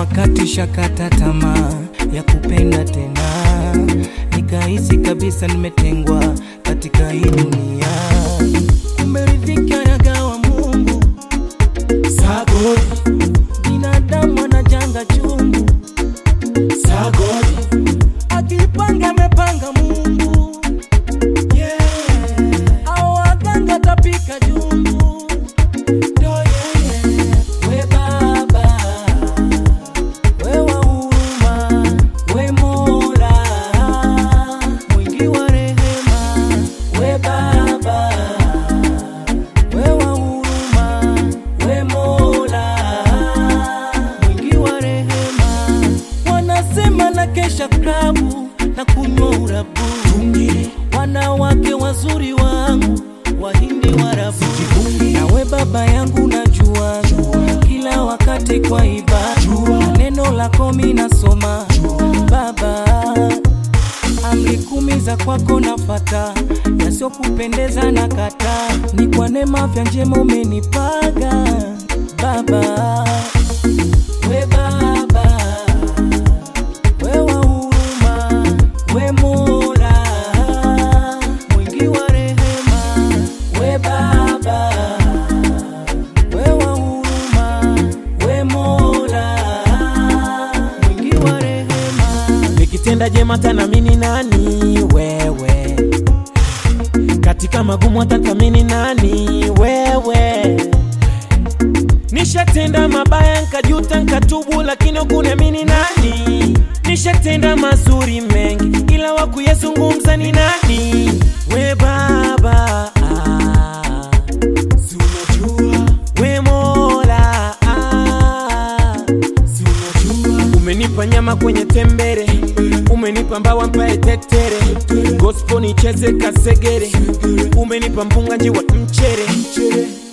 wakati shakata tamaa ya kupenda tena, nikahisi kabisa nimetengwa katika hii dunia. Kumbe riziki anagawa Mungu, Sagodi, binadamu anajanga chungu, sagodi, akipanga amepanga Mungu, yeah, au waganga tapika jungu. ndo yeye. We Baba, we wa huruma, we Mola mwingi wa rehema. We Baba, we wa huruma, we Mola mwingi wa rehema. Wanasema na kesha klabu na kunywa urabu, Tungi, wanawake wazuri wangu wahindi warabu Sijivungi. nawe baba yangu najua kila wakati kwa ibada Jua. neno lako mi nasoma baba amri kumi za kwako nafata yasiyokupendeza na kata ni kwa neema vya njema umenipaga baba we baba we wa huruma we mola mwingi wa rehema we baba we wa huruma we mola mwingi wa rehema nikitenda jema tanamini nani wewe katika magumu atathamini nani wewe nishatenda mabaya nkajuta nkatubu lakini ukuniamini nani nishatenda mazuri mengi ila wakuyazungumza ni nani we baba ah. si unajua we mola ah. si unajua umenipa nyama kwenye tembere umenipa mbawa mpae tetere gospel nicheze kasegere umenipa mpunga njiwa mchere